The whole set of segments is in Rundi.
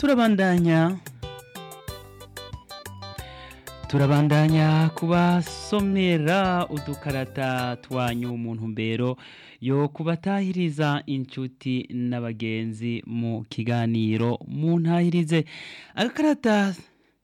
turabandanya turabandanya kubasomera udukarata twanyu mu ntumbero yo kubatahiriza inshuti n'abagenzi mu kiganiro mu ntahirize agakarata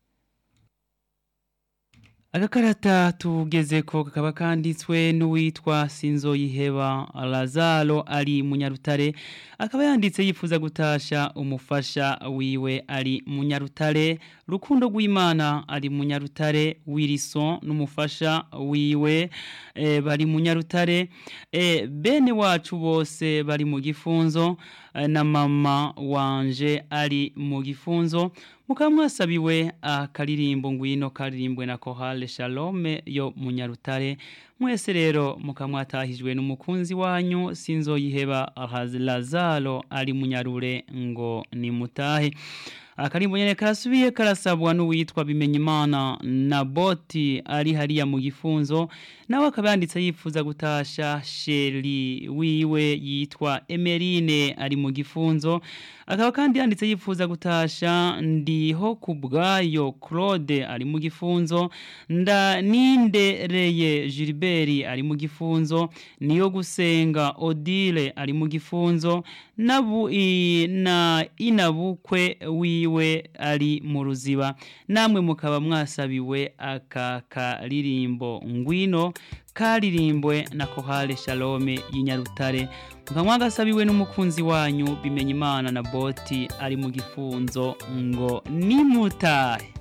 agakarata tugeze ko kakaba kanditswe n'uwitwa sinzoyiheba lazaro ari munyarutare akaba yanditse yifuza gutasha umufasha wiwe ari munyarutare rukundo rw'imana ari munyarutare wilson n'umufasha wiwe e, bari munyarutare e, bene wacu bose bari mu gifunzo e, na mama wanje ari mu gifunzo mukaba mwasabiwe akaririmbo ngwino karirimbwe na kohale shalome yo munyarutare mwese rero mukaba mwatahijwe n'umukunzi wanyu sinzoyiheba lazaro ari munyarure ngo ni mutahe akarimbo nyene karasubiye karasabwa n'uwitwa bimenyimana na boti ari hariya mu gifunzo nawe akaba yanditse yifuza gutasha sheri wiwe yitwa emerine ari mu gifunzo akaba kandi yanditse yifuza gutasha ndiho ku bwayo claude ari mu gifunzo nda nindereye gilbert ari mu gifunzo niyo gusenga odile ari mu gifunzo nabu i, na inabukwe wiwe ari mu ruziba namwe mukaba mwasabiwe aka karirimbo ngwino karirimbwe na kohale shalome y'inyarutare mukaba mwagasabiwe n'umukunzi wanyu bimenya imana na boti ari mu gifunzo ngo nimutahe